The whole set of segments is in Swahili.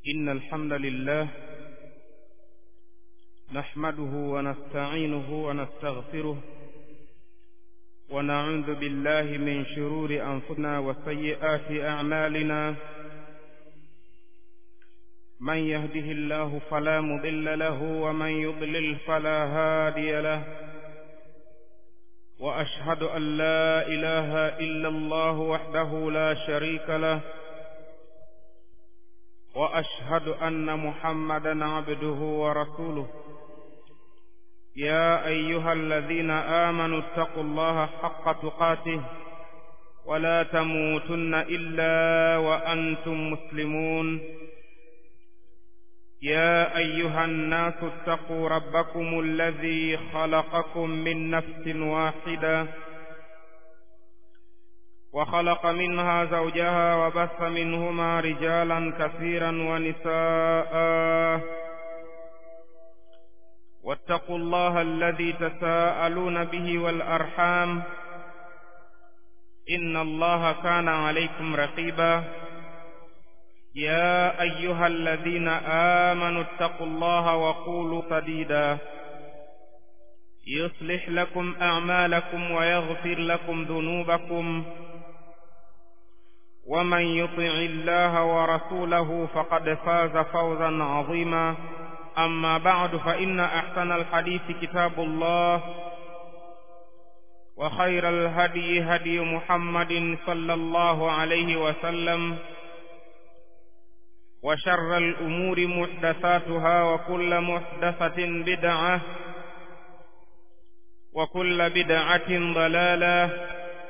إن الحمد لله نحمده ونستعينه ونستغفره ونعوذ بالله من شرور أنفسنا وسيئات أعمالنا من يهده الله فلا مضل له ومن يضلل فلا هادي له وأشهد أن لا إله إلا الله وحده لا شريك له وأشهد أن محمدا عبده ورسوله يا أيها الذين آمنوا اتقوا الله حق تقاته ولا تموتن إلا وأنتم مسلمون يا أيها الناس اتقوا ربكم الذي خلقكم من نفس واحدة وخلق منها زوجها وبث منهما رجالا كثيرا ونساء واتقوا الله الذي تساءلون به والأرحام إن الله كان عليكم رقيبا يا أيها الذين آمنوا اتقوا الله وقولوا سديدا يصلح لكم أعمالكم ويغفر لكم ذنوبكم ومن يطع الله ورسوله فقد فاز فوزا عظيما أما بعد فإن أحسن الحديث كتاب الله وخير الهدي هدي محمد صلى الله عليه وسلم وشر الأمور محدثاتها وكل محدثة بدعة وكل بدعة ضلالة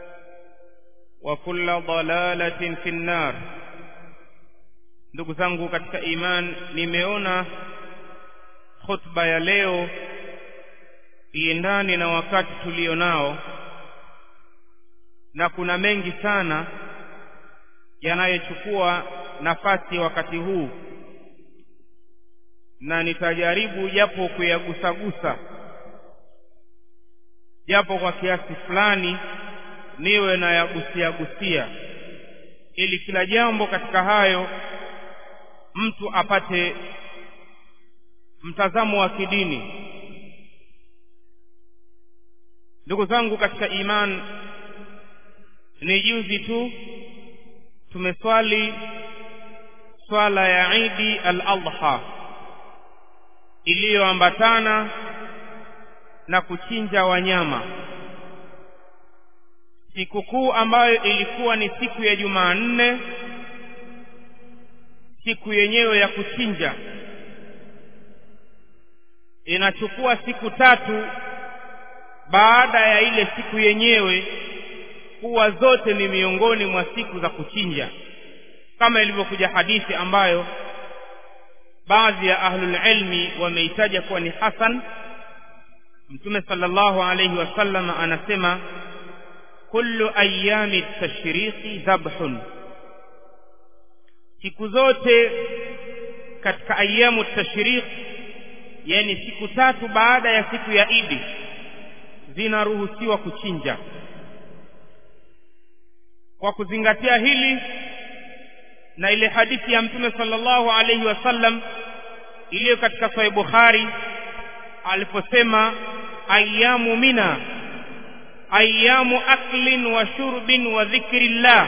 وكل ضلالة في النار ndugu zangu katika iman nimeona khutba ya leo iendane na wakati tulio nao na kuna mengi sana yanayochukua nafasi wakati huu na nitajaribu japo kuyagusagusa japo kwa kiasi fulani niwe na yagusia gusia ili kila jambo katika hayo mtu apate mtazamo wa kidini ndugu zangu katika iman ni juzi tu tumeswali swala ya idi al-adha iliyoambatana na kuchinja wanyama sikukuu ambayo ilikuwa ni siku ya Jumanne siku yenyewe ya kuchinja inachukua siku tatu baada ya ile siku yenyewe kuwa zote ni miongoni mwa siku za kuchinja kama ilivyokuja hadithi ambayo baadhi ya ahlul ilmi wameitaja kuwa ni hasan mtume sallallahu alayhi wasallam anasema kullu ayami tashriqi dhabhun siku zote katika ayamu tashriq yani siku tatu baada ya siku ya idi zinaruhusiwa kuchinja kwa kuzingatia hili na ile hadithi ya mtume sallallahu alayhi wasallam iliyo katika sahih bukhari aliposema ayamu mina ayamu aklin wa shurbin wa dhikrillah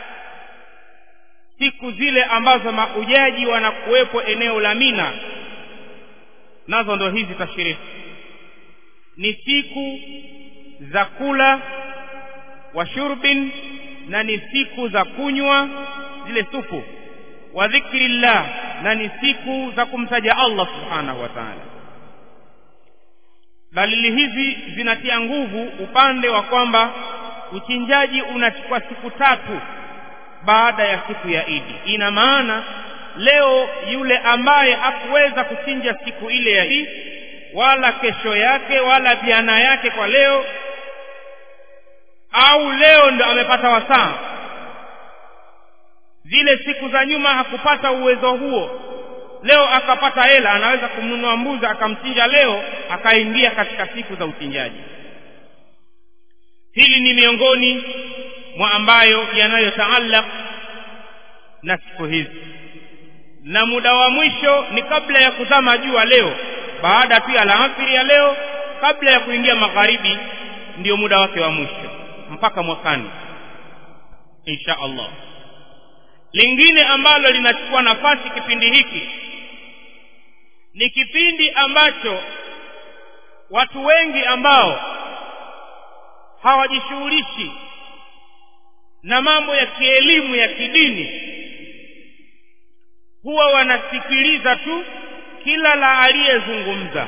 siku zile ambazo maujaji wanakuwepo eneo la mina nazo ndo hizi tashiriki ni siku za kula wa shurbin na ni siku za kunywa zile sufu wa dhikrillah na ni siku za kumtaja Allah subhanahu wa ta'ala dalili hizi zinatia nguvu upande wa kwamba uchinjaji unachukua siku tatu baada ya siku ya Idi ina maana leo yule ambaye hakuweza kuchinja siku ile ya Idi wala kesho yake wala jana yake kwa leo au leo ndo amepata wasaa zile siku za nyuma hakupata uwezo huo leo akapata hela anaweza kumnunua mbuzi akamchinja leo akaingia katika siku za uchinjaji hili ni miongoni mwa ambayo yanayotaallaq na siku hizi na muda wa mwisho ni kabla ya kuzama jua leo baada tu ya alasiri ya leo kabla ya kuingia magharibi ndio muda wake wa mwisho mpaka mwakani insha allah lingine ambalo linachukua nafasi kipindi hiki ni kipindi ambacho watu wengi ambao hawajishughulishi na mambo ya kielimu ya kidini huwa wanasikiliza tu kila la aliyezungumza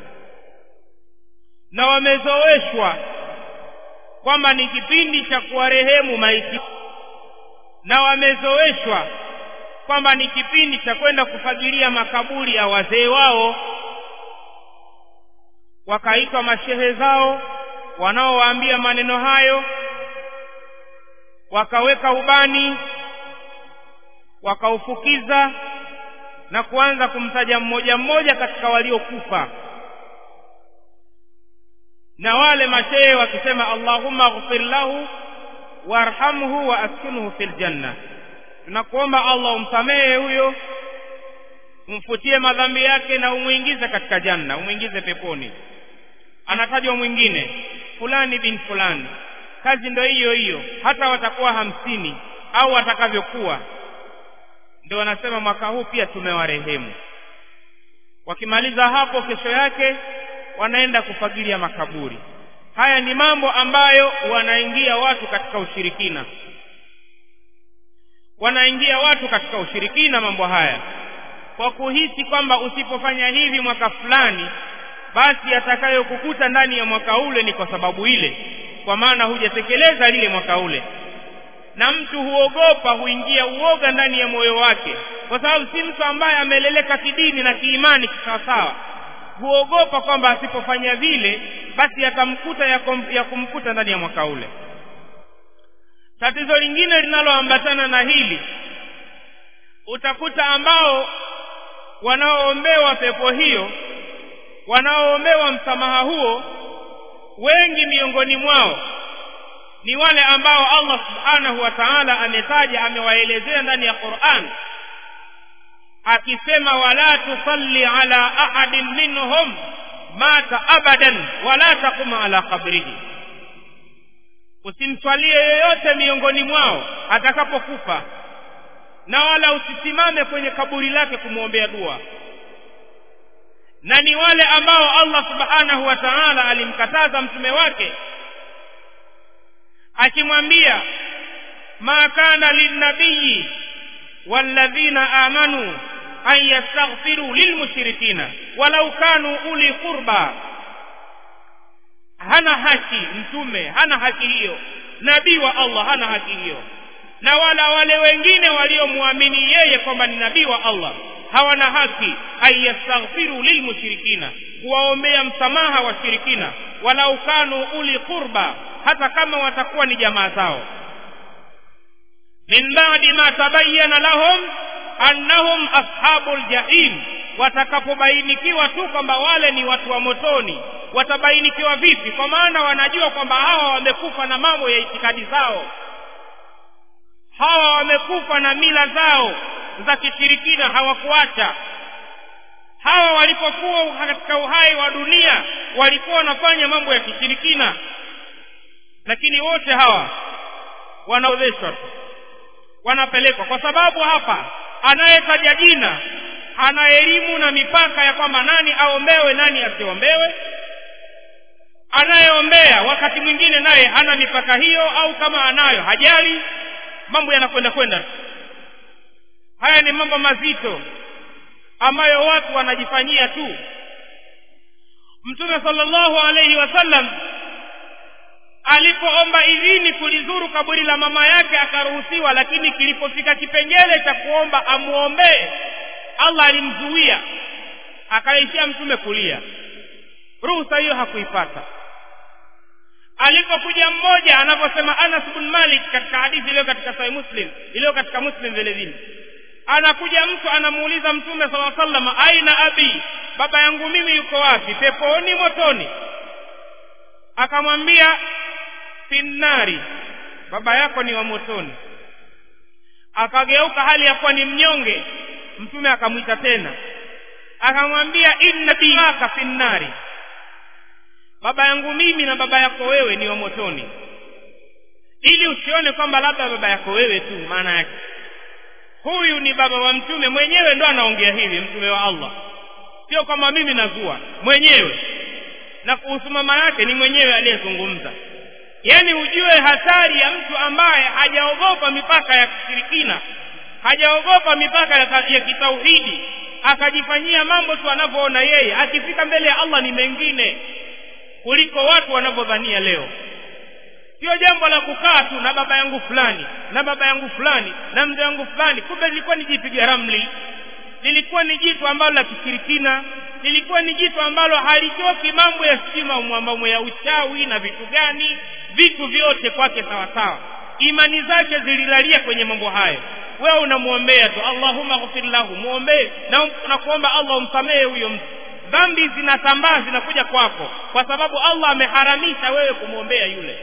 na wamezoeshwa kwamba ni kipindi cha kuwarehemu maiti na wamezoeshwa kwamba ni kipindi cha kwenda kufagilia makaburi ya wazee wao wakaitwa mashehe zao wanaowaambia maneno hayo wakaweka ubani wakaufukiza na kuanza kumtaja mmoja mmoja katika waliokufa na wale mashehe wakisema allahumma ghfir lahu warhamhu wa askinhu fil janna tunakuomba allah umsamehe huyo umfutie madhambi yake na umwingize katika janna umwingize peponi anatajwa mwingine fulani bin fulani kazi ndo hiyo hiyo hata watakuwa hamsini au watakavyokuwa ndio wanasema mwaka huu pia tumewarehemu wakimaliza hapo kesho yake wanaenda kufagilia makaburi haya ni mambo ambayo wanaingia watu katika ushirikina wanaingia watu katika ushirikina mambo haya kwa kuhisi kwamba usipofanya hivi mwaka fulani basi yatakayokukuta ndani ya mwaka ule ni kwa sababu ile kwa maana hujatekeleza lile mwaka ule na mtu huogopa huingia uoga ndani ya moyo wake kwa sababu si mtu ambaye ameleleka kidini na kiimani kisawasawa huogopa kwamba asipofanya vile basi yatamkuta ya, ya kumkuta ndani ya mwaka ule tatizo lingine linaloambatana na hili utakuta ambao wanaoombewa pepo hiyo wanaoombewa msamaha huo wengi miongoni mwao ni wale ambao allah subhanahu wa taala ametaja amewaelezea ndani ya quran akisema wala tusalli ala ahadin minhum mata abadan wala taqum ala qabrihi usimswalie yoyote miongoni mwao atakapokufa na wala usisimame kwenye kaburi lake kumwombea dua na ni wale ambao allah subhanahu wa taala alimkataza mtume wake akimwambia ma kana lilnabiyi walladhina amanu an yastaghfiru lilmushrikina walau kanu uli qurba hana haki mtume hana haki hiyo nabii wa allah hana haki hiyo na wala wale wengine waliomwamini yeye kwamba ni nabii wa allah hawana haki an yastaghfiru lilmushrikina kuwaombea msamaha washirikina walau kanu uli qurba hata kama watakuwa ni jamaa zao min badi ma tabayyana lahum annahum ashabul jahim watakapobainikiwa tu kwamba wale ni watu wa motoni watabainikiwa vipi kwa maana wanajua kwamba hawa wamekufa na mambo ya itikadi zao hawa wamekufa na mila zao za kishirikina hawakuacha hawa walipokuwa katika uhai wa dunia walikuwa wanafanya mambo ya kishirikina lakini wote hawa wanaodheshwa tu wanapelekwa kwa sababu hapa anayetaja jina ana elimu na mipaka ya kwamba nani aombewe nani asiombewe anayeombea wakati mwingine naye hana mipaka hiyo au kama anayo hajali mambo yanakwenda kwenda haya ni mambo mazito ambayo watu wanajifanyia tu mtume sallallahu alaihi wasallam alipoomba idhini kulizuru kaburi la mama yake akaruhusiwa lakini kilipofika kipengele cha kuomba amwombee allah alimzuia akaishia mtume kulia ruhusa hiyo hakuipata alipokuja mmoja anavyosema anas bn malik katika hadithi iliyo katika sahih muslim iliyo katika muslim vile vile anakuja mtu anamuuliza mtume sala sallam aina abi baba yangu mimi yuko wapi peponi motoni akamwambia finnari baba yako ni wa motoni akageuka hali ya kuwa ni mnyonge mtume akamwita tena akamwambia inna bihaka fi nnari baba yangu mimi na baba yako wewe ni wa motoni ili usione kwamba labda baba yako wewe tu maana yake huyu ni baba wa mtume mwenyewe ndo anaongea hivi mtume wa allah sio kwamba mimi nazua mwenyewe na kuhusu mama yake ni mwenyewe aliyezungumza yaani ujue hatari ya mtu ambaye hajaogopa mipaka ya kishirikina hajaogopa mipaka ya, ya kitauhidi akajifanyia mambo tu anavyoona yeye akifika mbele ya allah ni mengine kuliko watu wanavyodhania leo sio jambo la kukaa tu na baba yangu fulani na baba yangu fulani na mzee wangu fulani kumbe lilikuwa ni jipiga ramli lilikuwa ni jitu ambalo la kishirikina lilikuwa ni jitu ambalo halitoki mambo ya stima mambo ya uchawi na vitu gani vitu vyote kwake sawasawa imani zake zililalia kwenye mambo hayo wewe unamwombea tu allahumma ghfir lahu muombee na, na kuomba allah umsamehe huyo mtu dhambi zinatambaa zinakuja kwako kwa sababu allah ameharamisha wewe kumwombea yule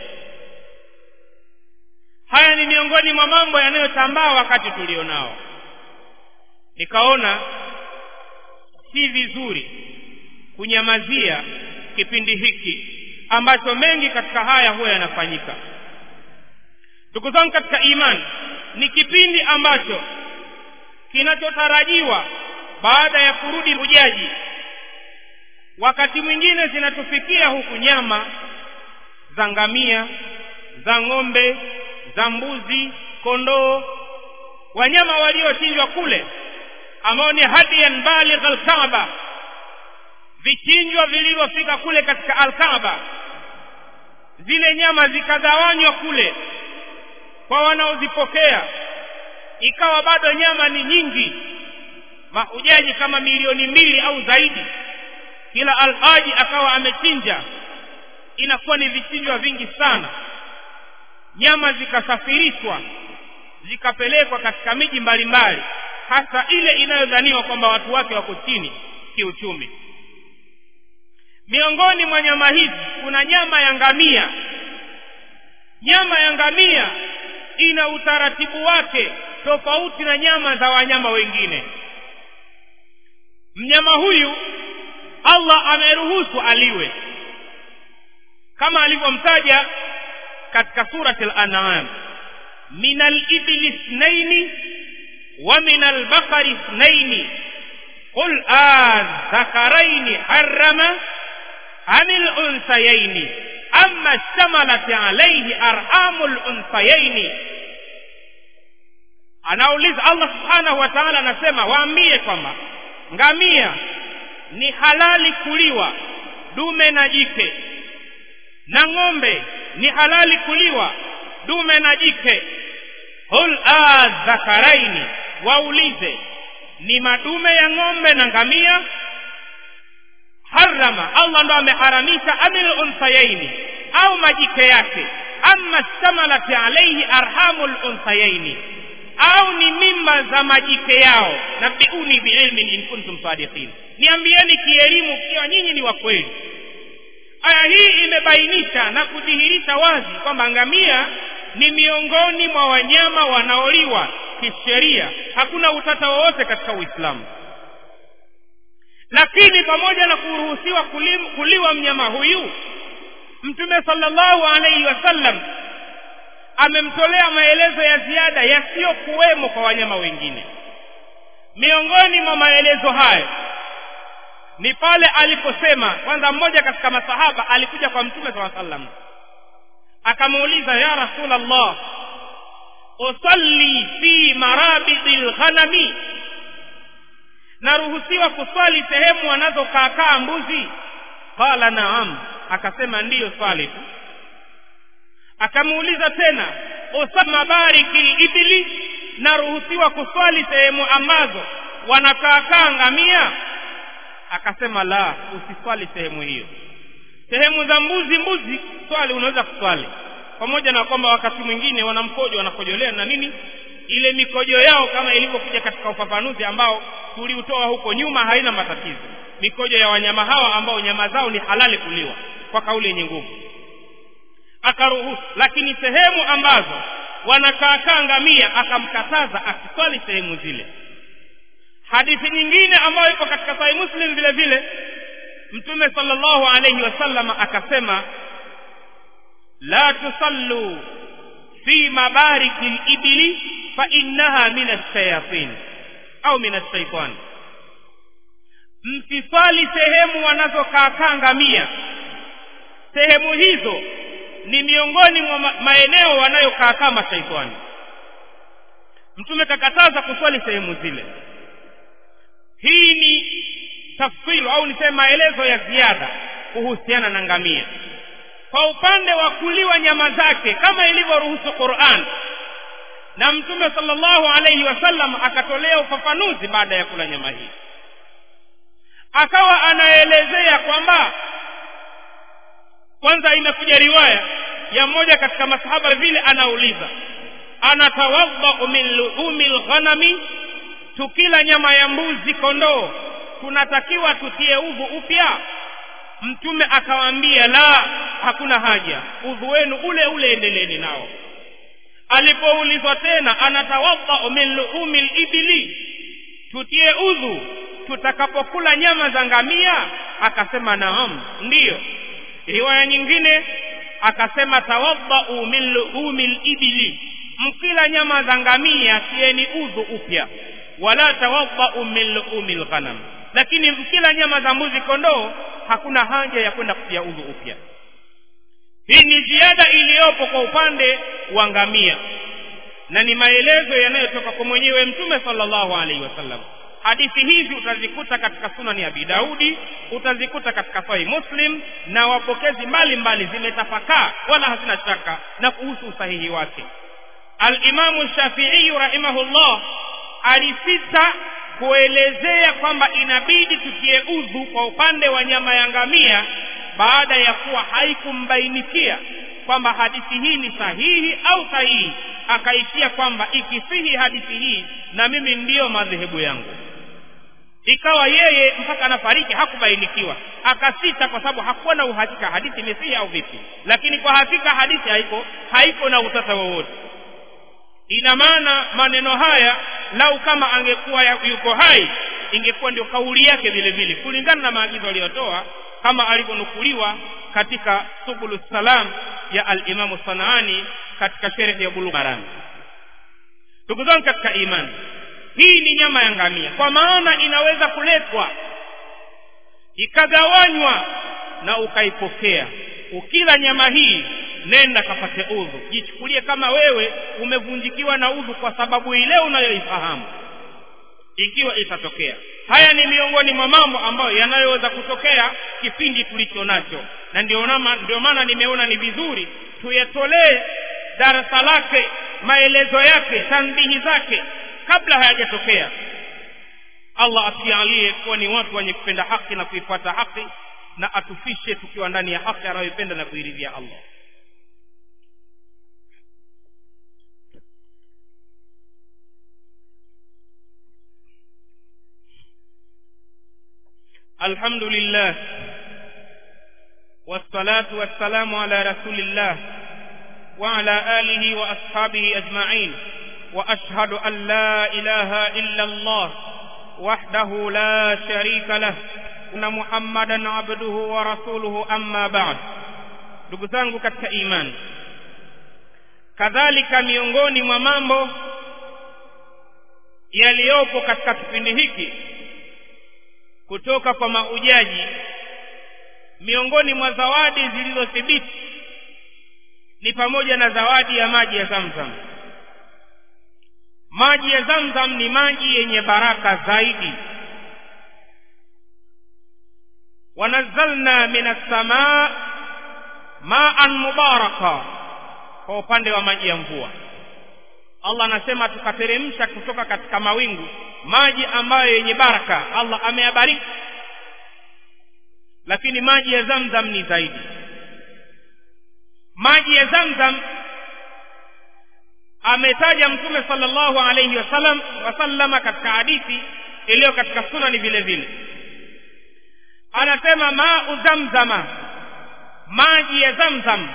haya ni miongoni mwa mambo yanayotambaa wakati tulionao nikaona si vizuri kunyamazia kipindi hiki ambacho mengi katika haya huwa yanafanyika ndugu zangu katika imani ni kipindi ambacho kinachotarajiwa baada ya kurudi hujaji wakati mwingine zinatufikia huku nyama za ngamia za ng'ombe za mbuzi kondoo wanyama waliochinjwa kule ambao ni hadiyan baligh alkaaba vichinjwa vilivyofika kule katika alkaaba zile nyama zikagawanywa kule kwa wanaozipokea ikawa bado nyama ni nyingi mahujaji kama milioni mbili au zaidi kila alhaji akawa amechinja inakuwa ni vichinjwa vingi sana nyama zikasafirishwa zikapelekwa katika miji mbalimbali hasa ile inayodhaniwa kwamba watu wake wako chini kiuchumi miongoni mwa nyama hizi kuna nyama ya ngamia nyama ya ngamia ina utaratibu wake tofauti na nyama za wanyama wengine mnyama huyu allah ameruhusu aliwe kama alivyomtaja katika surati al-an'am min al-ibli ithnaini wa min al-baqari ithnaini qul adh-dhakaraini harrama am al-unthayaini amma ishtamalat alayhi arhamu al-unthayaini anauliza Allah subhanahu wa ta'ala anasema waambie kwamba ngamia ni halali kuliwa dume na jike na ng'ombe ni halali kuliwa dume na jike hul adhakaraini waulize ni madume ya ng'ombe na ngamia harama allah ndo ameharamisha amil unthayaini au majike yake ama stamalat alaihi arhamu lunthayaini au ni mimba za majike yao nabiuni biilmin in kuntum sadiqin niambieni kielimu kiwa nyinyi ni wa kweli aya hii imebainisha na kudhihirisha wazi kwamba ngamia ni miongoni mwa wanyama wanaoliwa kisheria hakuna utata wowote katika uislamu lakini pamoja na kuruhusiwa kulim, kuliwa mnyama huyu mtume sallallahu alaihi wasallam amemtolea maelezo ya ziada yasiyokuwemo kwa wanyama wengine miongoni mwa maelezo hayo ni pale aliposema kwanza mmoja katika masahaba alikuja kwa mtume saa sallam akamuuliza ya rasulallah usalli fi marabidi lghanami naruhusiwa kuswali sehemu wanazokaakaa mbuzi qala naam akasema ndiyo swali tu akamuuliza tena usama bariki libili naruhusiwa kuswali sehemu ambazo wanakaakaa ngamia akasema la usiswali sehemu hiyo sehemu za mbuzi mbuzi swali unaweza kuswali pamoja na kwamba wakati mwingine wanamkojo wanakojolea na nini ile mikojo yao kama ilivyokuja katika ufafanuzi ambao tuliutoa huko nyuma haina matatizo mikojo ya wanyama hawa ambao nyama zao ni halali kuliwa kwa kauli yenye nguvu akaruhusu lakini sehemu ambazo wanakaakaa ngamia akamkataza asiswali sehemu zile hadithi nyingine ambayo iko katika sahih muslim vile vile mtume sallallahu alayhi wasallam akasema la tusallu fi mabariki libili fa innaha min alshayatin au min alshaitan msiswali sehemu wanazokaakaa ngamia sehemu hizo ni miongoni mwa maeneo wanayokaakaa mashaitani mtume kakataza kuswali sehemu zile hii ni tafsiru au niseme maelezo ya ziada kuhusiana na ngamia kwa upande wa kuliwa nyama zake kama ilivyoruhusu Qur'an na mtume sallallahu alayhi wasallam akatolea ufafanuzi baada ya kula nyama hii akawa anaelezea kwamba kwanza imekuja riwaya ya mmoja katika masahaba vile anauliza anatawadhau min luhumi lghanami tukila nyama ya mbuzi kondoo tunatakiwa tutie udhu upya mtume akawaambia la hakuna haja udhu wenu ule ule endeleni nao alipoulizwa tena anatawadhau min luhumi libili tutie udhu tutakapokula nyama za ngamia akasema naam ndiyo riwaya nyingine akasema tawadhau min luhumi libili mkila nyama za ngamia tieni udhu upya wala tawadhau min luhumi lghanam lakini mkila nyama za mbuzi kondoo hakuna haja ya kwenda kutia udhu upya hii ni ziada iliyopo kwa upande wa ngamia na ni maelezo yanayotoka kwa mwenyewe mtume sallallahu alaihi wasallam hadithi hizi utazikuta katika sunani ya abi daudi utazikuta katika sahih muslim na wapokezi mbalimbali zimetafakaa wala hazina shaka na kuhusu usahihi wake alimamu shafiiyu rahimahullah alipita kuelezea kwamba inabidi tutie udhu kwa upande wa nyama ya ngamia baada ya kuwa haikumbainikia kwamba hadithi hii ni sahihi au sahihi akaishia kwamba ikisihi hadithi hii na mimi ndiyo madhehebu yangu ikawa yeye mpaka anafariki hakubainikiwa akasita kwa sababu hakuwa na uhakika hadithi imesihi au vipi lakini kwa hakika hadithi haiko haiko na utata wowote ina maana maneno haya lau kama angekuwa yuko hai ingekuwa ndio kauli yake vile vile kulingana na maagizo aliyotoa kama alivyonukuliwa katika subulu salam ya alimamu sanaani katika sherehe ya bulugh maram ndugu zangu katika imani hii ni nyama ya ngamia kwa maana inaweza kuletwa ikagawanywa na ukaipokea ukila nyama hii nenda kapate udhu jichukulie kama wewe umevunjikiwa na udhu kwa sababu ile unayoifahamu ikiwa itatokea haya ni miongoni mwa mambo ambayo yanayoweza kutokea kipindi tulicho nacho na ndio maana nimeona ni vizuri tuyatolee darasa lake maelezo yake tanbihi zake kabla hayajatokea allah atujalie kuwa ni watu wenye kupenda haki na kuifuata haki na atufishe tukiwa ndani ya haki anayoipenda na kuiridhia allah الحمد لله والصلاة والسلام على رسول الله وعلى آله وأصحابه أجمعين وأشهد أن لا إله إلا الله وحده لا شريك له أن محمدا عبده ورسوله أما بعد ndugu zangu katika imani kadhalika miongoni mwa mambo yaliyopo katika kipindi hiki kutoka kwa maujaji miongoni mwa zawadi zilizothibiti ni pamoja na zawadi ya maji ya zamzam maji ya zamzam ni maji yenye baraka zaidi wanazalna min assamaa maan mubaraka kwa upande wa maji ya mvua allah anasema tukateremsha kutoka katika mawingu maji ambayo yenye baraka allah ameyabariki lakini maji ya zamzam ni zaidi maji ya zamzam ametaja mtume sallallahu alayhi wasallam wasallama katika hadithi iliyo katika sunani vile vile anasema mau zamzama maji ya zamzam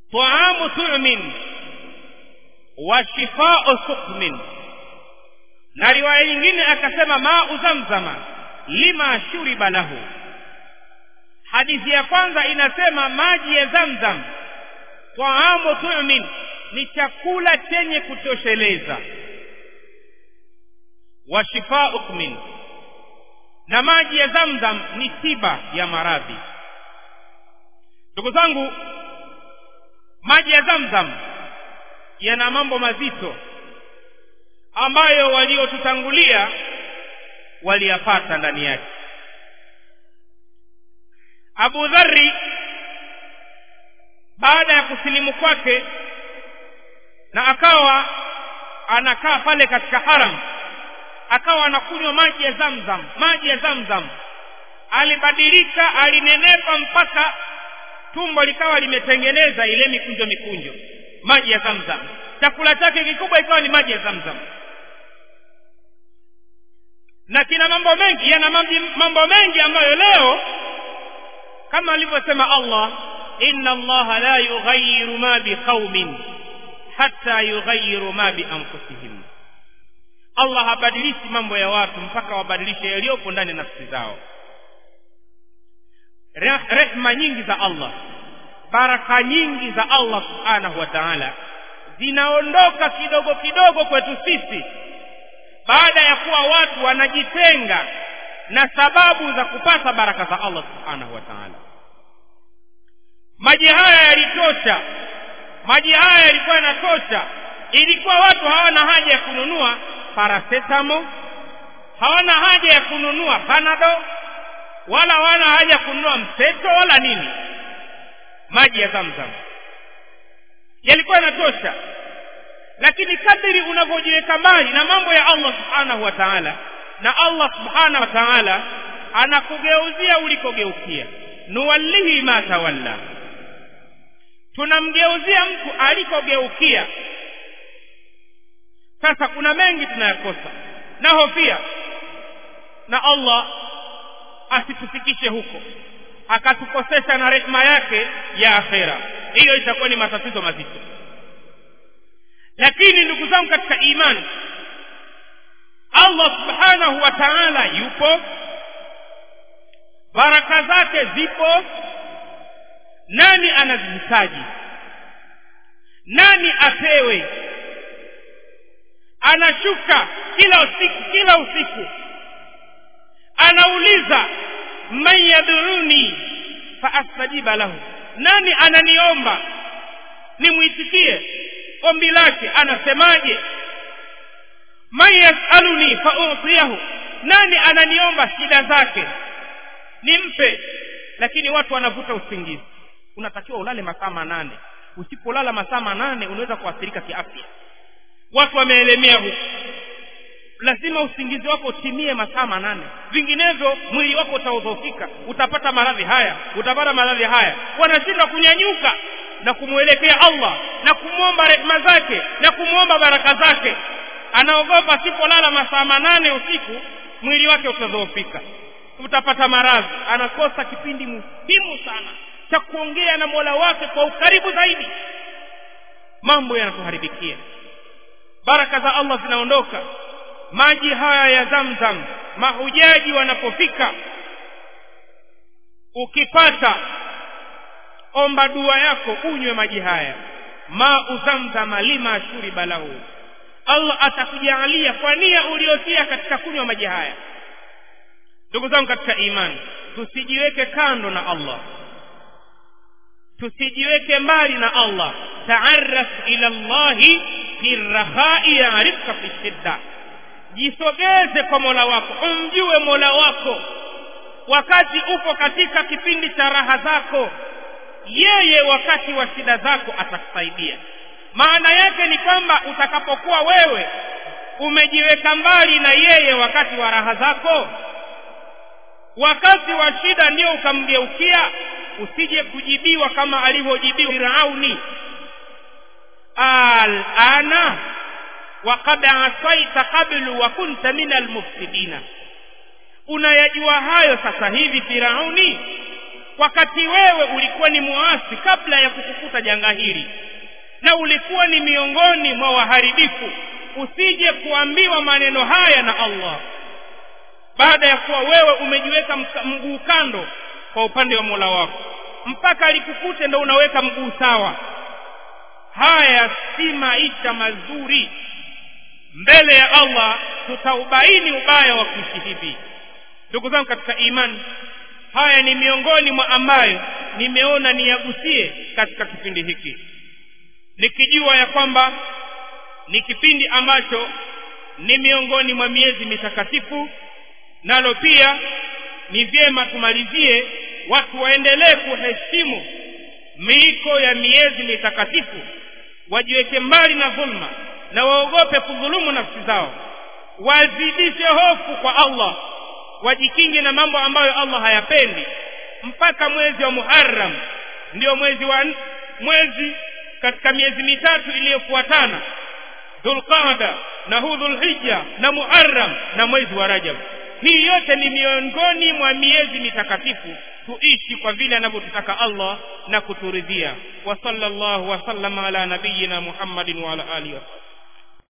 taamu tu'min wa shifau sukmin na riwaya nyingine akasema mau zamzama lima shuriba lahu hadithi ya kwanza inasema maji ya zamzam taamu tumin ni chakula chenye kutosheleza wa shifauk min na maji ya zamzam ni tiba ya maradhi ndugu zangu maji ya zamzam yana mambo mazito ambayo waliotutangulia waliyapata ndani yake abu dhari baada ya kusilimu kwake na akawa anakaa pale katika haram akawa anakunywa maji ya zamzam maji ya zamzam alibadilika alinenepa mpaka tumbo likawa limetengeneza ile mikunjo mikunjo maji ya zamzam chakula chake kikubwa ikawa ni maji ya zamzam na kina mambo mengi yana mambo mengi ambayo leo kama alivyosema allah inna allaha la yughayiru ma biqaumin hatta yughayiru ma bianfusihim allah habadilishi mambo ya watu mpaka wabadilishe yaliyopo ndani ya nafsi zao rehma nyingi za allah baraka nyingi za allah subhanahu wa taala zinaondoka kidogo kidogo kwetu sisi baada ya kuwa watu wanajitenga na sababu za kupata baraka za allah subhanahu wa taala maji haya yalitosha maji haya yalikuwa yanatosha ilikuwa watu hawana haja ya kununua parasetamo hawana haja ya kununua panado wala hawana haja ya kununua mseto wala nini maji ya zamzam yalikuwa yanatosha lakini kadiri unavyojiweka mbali na mambo ya allah subhanahu wa taala na allah subhanahu wa taala anakugeuzia ulikogeukia nuwallihi ma tawalla tunamgeuzia mtu alikogeukia sasa kuna mengi tunayakosa na hofia na allah asitufikishe huko akatukosesha na rehema yake ya akhera hiyo itakuwa ni matatizo mazito lakini ndugu zangu katika imani allah subhanahu wa taala yupo baraka zake zipo nani anazihitaji nani apewe anashuka kila usiku kila usiku anauliza man yadhuruni faastajiba lahu nani ananiomba nimwitikie ombi lake anasemaje man yasaluni fautiyahu nani ananiomba shida zake nimpe lakini watu wanavuta usingizi unatakiwa ulale masaa manane usipolala masaa manane unaweza kuathirika kiafya watu wameelemea huku lazima usingizi wako utimie masaa manane vinginevyo mwili wako utaudhofika utapata maradhi haya utapata maradhi haya wanashindwa kunyanyuka na kumwelekea allah na kumwomba rehema zake na kumwomba baraka zake anaogopa sipolala masaa manane usiku mwili wake utadhoofika utapata maradhi anakosa kipindi muhimu sana cha kuongea na mola wake kwa ukaribu zaidi mambo yanatuharibikia baraka za allah zinaondoka maji haya ya zamzam mahujaji wanapofika ukipata omba dua yako unywe maji haya mau zamzama lima shuriba lahu allah atakujaalia kwa nia uliotia katika kunywa maji haya ndugu zangu katika imani tusijiweke kando na allah tusijiweke mbali na allah taarraf ila llahi fi rakhai yarifka fi shidda jisogeze kwa mola wako umjue mola wako wakati upo katika kipindi cha raha zako yeye wakati wa shida zako atakusaidia maana yake ni kwamba utakapokuwa wewe umejiweka mbali na yeye wakati wa raha zako wakati wa shida ndio ukamgeukia usije kujibiwa kama alivyojibiwa firauni alana waqad asaita qablu wa kunta min almufsidina unayajua hayo sasa hivi firauni wakati wewe ulikuwa ni muasi kabla ya kukukuta janga hili na ulikuwa ni miongoni mwa waharibifu usije kuambiwa maneno haya na allah baada ya kuwa wewe umejiweka mguu kando kwa upande wa mola wako mpaka alikukute ndo unaweka mguu sawa haya si maisha mazuri mbele ya allah tutaubaini ubaya wa kuishi hivi ndugu zangu katika imani haya ni miongoni mwa ambayo nimeona niyagusie katika kipindi hiki nikijua ya kwamba ni kipindi ambacho ni miongoni mwa miezi mitakatifu nalo pia ni vyema tumalizie watu waendelee kuheshimu miiko ya miezi mitakatifu wajiweke mbali na dhulma na waogope kudhulumu nafsi zao wazidishe hofu kwa allah wajikinge na mambo ambayo allah hayapendi mpaka mwezi wa muharam ndio mwezi wa mwezi katika miezi mitatu iliyofuatana dhulqada na huu dhulhija na muharam na mwezi wa rajab hii yote ni miongoni mwa miezi mitakatifu tuishi kwa vile anavyotutaka allah na kuturidhia wa sallallahu wasallama ala nabiyina muhammadin wa ala alihi wasallam